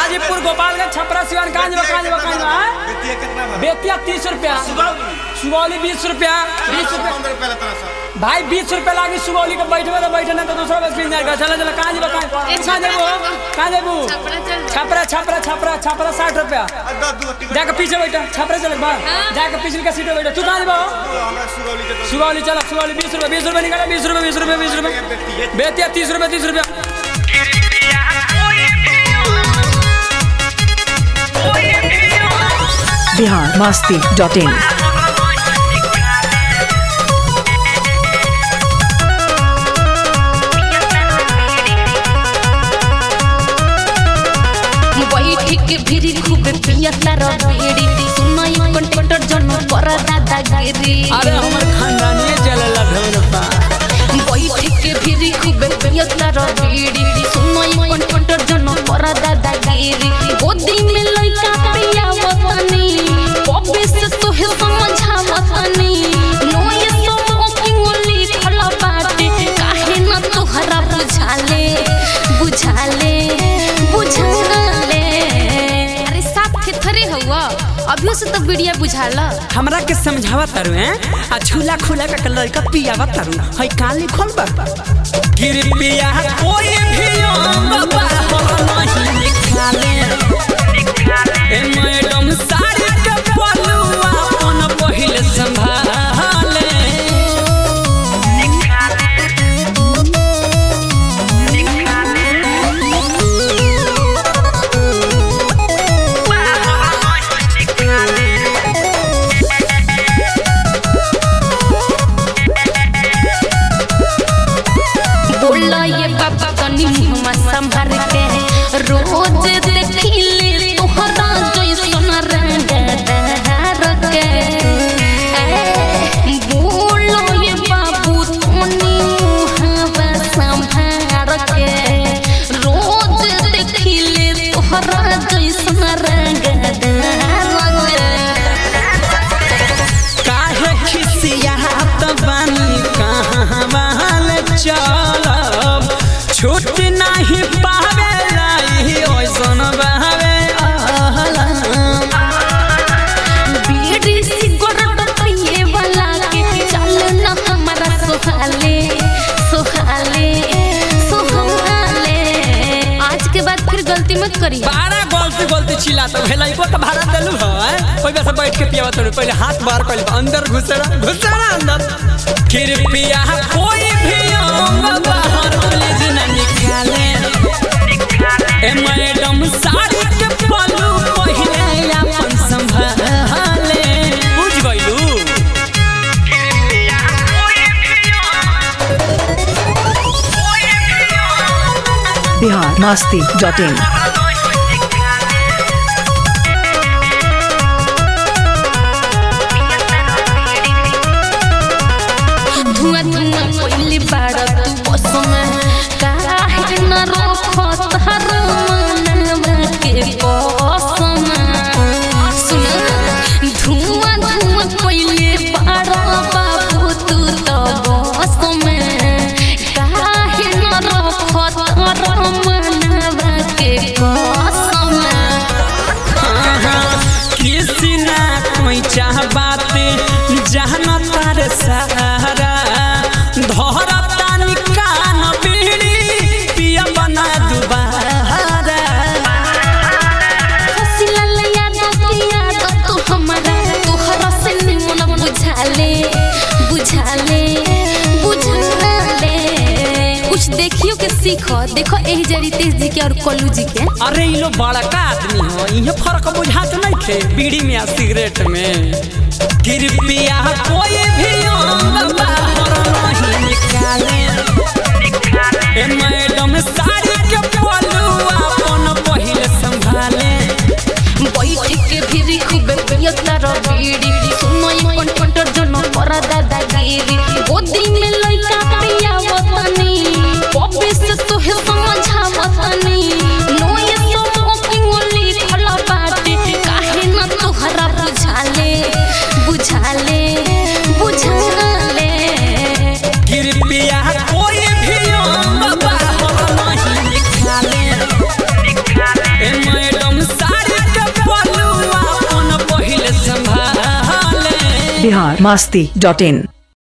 हाजीपुर गोपालगंज छपरा सिवान कहाँ जब कहाँ जब कहाँ जब बेतिया कितना बा बेतिया तीस रुपया सुगौली बीस रुपया बीस रुपया पंद्रह रुपया लेता सर भाई बीस रुपया लागी सुगौली के बैठे तो बैठे ना तो दूसरा बस खरीद जाएगा चला चला कहाँ जब कहाँ कहाँ जेबू कहाँ जेबू छपरा चल छपरा छपरा छपरा छपरा साठ रुपया दस दू टिकट जाके पीछे बैठा छपरा चले बा जाके पिछले का सीट पे बैठा तू कहाँ जब हमरा सुगौली के दस सुगौली चला सुगौली बीस रुपया बीस रुपया निकाला बीस रुपया बीस रुपया बीस रुपया बेतिया बेतिया तीस रुपया तीस रुपया बिहार मस्ती डॉट इन बैठ के भिरी खूबे पियता रबेड़ी सुनई कंट्रक्टर जन कर दादागिरी अरे हमर खानदानी चलेला ढोलपा बैठ के भिरी खूबे पियता रबेड़ी सुनई कंट्रक्टर जन कर दादागिरी गोदी में लइका पिया वतनी पबे से तोहे समझावतनी नोए स्मोकिंग लिखल बाटे काहे न तोहरा बुझाले बुझाले बुझाले अरे साफ थे थरे हुआ अभियो से तो बिड़िया बुझाला हमरा के समझावा तारू हैं आ झूला खुला का लड़का पियावा तारू हई काली खोल बा कृपया कोई भी अंग बाहर नहीं निकाले ए मैडम साड़ी के पलुआ अपन पहिले संभाले बोला ये बाबा तनी मुहम्मा संभर के रोज देखिले तोहरा जैसन रंग दहर के ए, बोला ये बाबू तनी मुहम्मा संभर के रोज देखिले तोहरा जैसन रंग दहर के काहे खिसियात बानी कहाँ बहल चलब छूट नहीं पावे लाई ओइसन बहवे आलम बीड़ी सिगरेट पिए वाला के चल न हमारा सोहाले सोहाले सोहाले आज के बाद फिर गलती मत करी बारह गलती गलती चिल्ला तो भेलाई को तो भाड़ा देलू है कोई वैसे बैठ के पियावा तो पहले हाथ बाहर कर अंदर घुसेरा घुसेरा अंदर कृपया कोई भी अंग बाहर प्लीज न निकाले ए मैडम साड़ी के पल्लू पहिले अपन संभाले बुझ गइलू बिहार मस्ती डॉट इन धुआं धुआं कोइली बाड़ा तू बसम काहे न रोखो तार मनवा के कसम सुन धुआं धुआं कोइली बाड़ा बाबू तू तो बसम काहे न रोखो तार मनवा के कसम किसी ना कोई चाह बात जहना तारे सहारा धरता निकान बीड़ी पिया बना दुबारा हसीला लया दतिया द तू हमरा तोहरा से निमन बुझाले बुझाले बुझाले कुछ देखियो के सीखो देखो एही जरी तेज जी के और कल्लू जी के अरे इ लोग बड़ा का आदमी हो इहे फर्क बुझात नहीं थे बीड़ी में आ सिगरेट में कृपया कोई भी अंग बाहर नहीं निकाले ए मैडम साड़ी के पल्लू अपन पहिले संभाले बैठ के भिरी खूबे पियता रबीड़ी सुनई कंटर जन कर दादागिरी गोदी में लइका पिया वतनी पबे से तोहे समझावतनी नोए स्मोकिंग लिखल बाटे काहे न तोहरा बुझाले बुझाले बुझाले कृपया कोई भी अंग बाहर नहीं निकाले ए मैडम बिहार मस्ती डॉट इन